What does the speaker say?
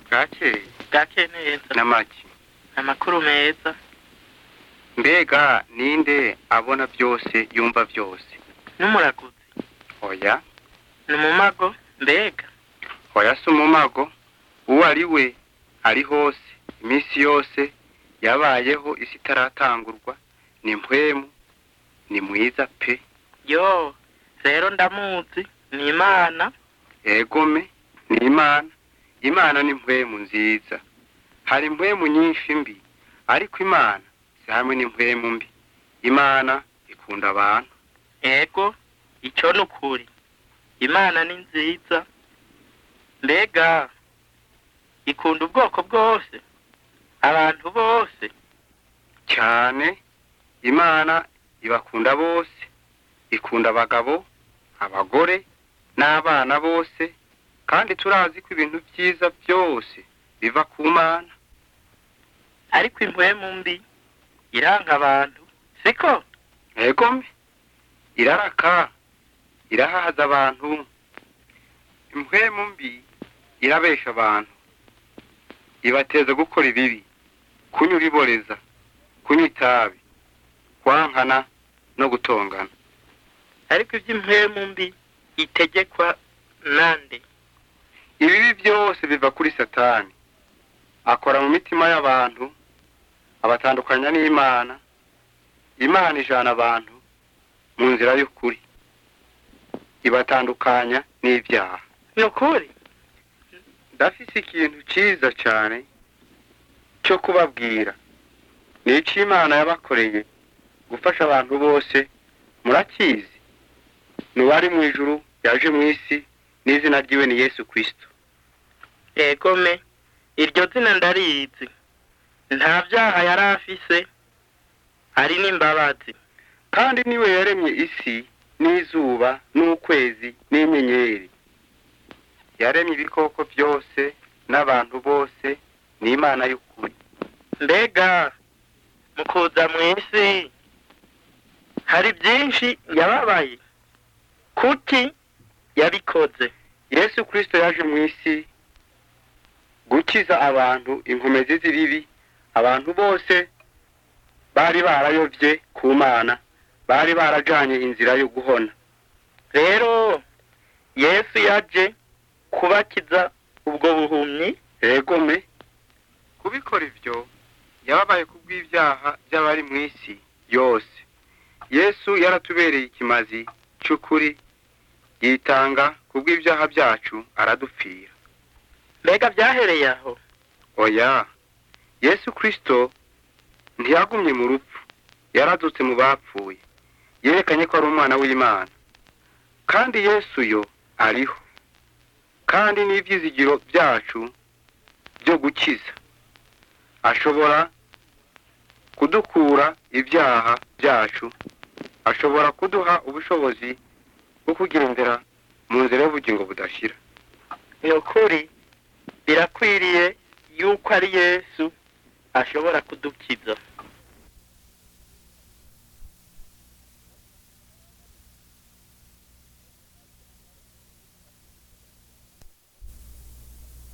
bwakeye bwake neza n'amaki amakuru meza mbega ninde abona byose yumva byose n'umuraguzi oya ni umumago mbega oya si umumago uwo ari we ari hose iminsi yose yabayeho isi itaratangurwa ni mpwemu ni mwiza pe yo rero ndamuzi ni imana egome ni imana imana ni mpwemu nziza hari impwemu nyinshi mbi ariko imana si hamwe n'impwemu mbi imana ikunda abantu ego icyo ni ukuri imana ni nziza mbega ikunda ubwoko bwose abantu bose cyane imana ibakunda bose ikunda abagabo abagore n'abana bose kandi turazi ko ibintu byiza byose biva ku mana ariko impwemu mbi iranka abantu siko egome iraraka irahahaza abantu impwemu mbi irabesha abantu ibateza gukora ibibi kunywa ibiboreza kunywa itabi kwankana no gutongana ariko iby'impwemu mbi itegekwa nande ibibi byose biva kuri satani akora mu mitima y'abantu abatandukanya n'imana imana ijana abantu mu nzira y'ukuri ibatandukanya n'ibyaha ni ukuri ndafise ikintu cyiza cyane cyo kubabwira ni icyo imana yabakoreye gufasha abantu bose murakizi ni uwari mu ijuru yaje mu isi n'izina ryiwe ni yesu kirisito egome iryo zina ndarizi nta byaha yari afise ari n'imbabazi kandi niwe yaremye isi n'izuba n'ukwezi n'inyenyeri yaremye ibikoko byose n'abantu bose ni imana y'ukuri mbega mu kuza mu isi hari byinshi yababaye kuki yabikoze yesu kirisito yaje mu isi gukiza abantu inkomezi z'ibibi abantu bose bari barayobye ku mana bari barajanye inzira yo guhona rero yesu yaje kubakiza ubwo buhumyi egome kubikora ibyo yababaye ku bw'ibyaha by'abari mu isi yose yesu yaratubereye ikimazi cy'ukuri yitanga ku bw'ibyaha byacu aradupfira mbega byahereye aho oya yesu kirisito ntiyagumye mu rupfu yaradutse mu bapfuye yerekanye ko ari umwana w'imana kandi yesu yo ariho kandi n'ibyizigiro byacu byo gukiza ashobora kudukura ibyaha byacu ashobora kuduha ubushobozi bwo kugendera mu nzira y'ubugingo budashira ni ukuri birakwiriye yuko ari yesu ashobora kudukiza